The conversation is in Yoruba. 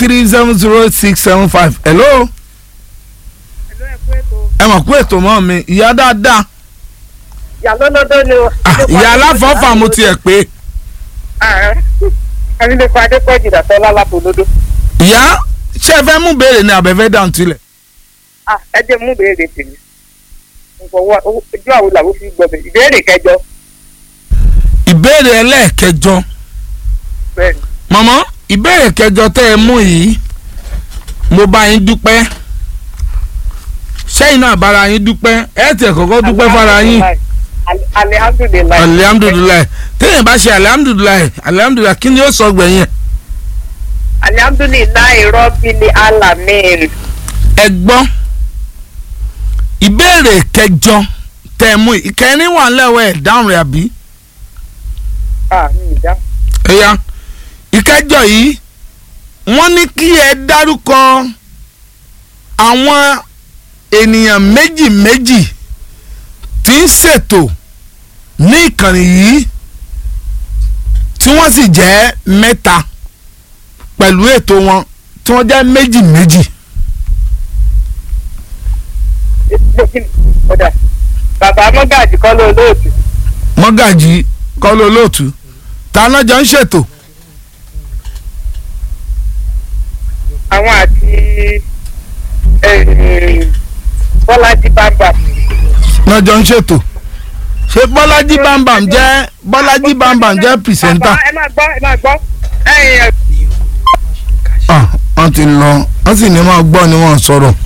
three seven zero six seven five hello ẹ mọ̀ pé ètò mọ́ mi ìyá dáadáa ìyá lọ́lọ́dọ́ ni o. Ah, ìyá aláfọ́fà mo tiẹ̀ pé abilékọ adépọ̀jù dàtọ́ lálábòlódó. ìyá ṣé ẹ fẹ́ mú béèrè ní abẹ́fẹ́ dáhùn tilẹ̀ ẹ jẹ́ mú béèrè tèmi. nfọwọ́ ojú àwọn làwọn fi gbọ́ bẹ̀ ìbéèrè kẹjọ. ìbéèrè ẹlẹ́ẹ̀kẹjọ bẹ́ẹ̀ni mọ̀mọ́ ìbéèrè kẹjọ tẹ́ ẹ mú yìí mo bá yín dúpẹ́ sẹ́yìn náà bára yín dúpẹ́ ẹ tẹ̀ kọ́kọ́ dúpẹ́ fara yín Ali- alihamdulilayi. alihamudulilayi téèyàn bá ṣe alihamudulilayi alihamudulilayi kí ni ó sọ gbẹ̀yìn alihamdulilayi rọ́bìlì alamin. ẹ gbọ́ ìbéèrè kẹjọ tẹ́ ẹ mú yìí ìkẹrin wà lẹ́wọ̀ ẹ̀ dáhùn rẹ̀ àbí ah mi ì dá. ẹ̀yà ìkẹjọ yìí wọ́n ní kí ẹ dárúkọ àwọn ènìyàn méjì méjì tí ń ṣètò ní ìkànnì yìí tí wọ́n sì jẹ́ mẹ́ta pẹ̀lú ètò wọn tí wọ́n jẹ́ méjì méjì. ọ̀dà bàbá mọ́gàjì kọ́ ló lóòtù. mọ́gàjì kọ́lé olóòtú ta lọ́jọ́ ń ṣètò àwọn àti eh, bọ́lájí bàbá. lọ́jọ́ ń ṣètò ṣé bọ́lájí bámbàm jẹ́ bọ́lájí bámbàm jẹ́ pìrìsẹ́ńtà. bàbá ẹ máa gbọ́ ẹ máa gbọ́ ẹ̀yìn ah wọ́n ti lọ wọ́n sì ní máa gbọ́ ni wọ́n sọ̀rọ̀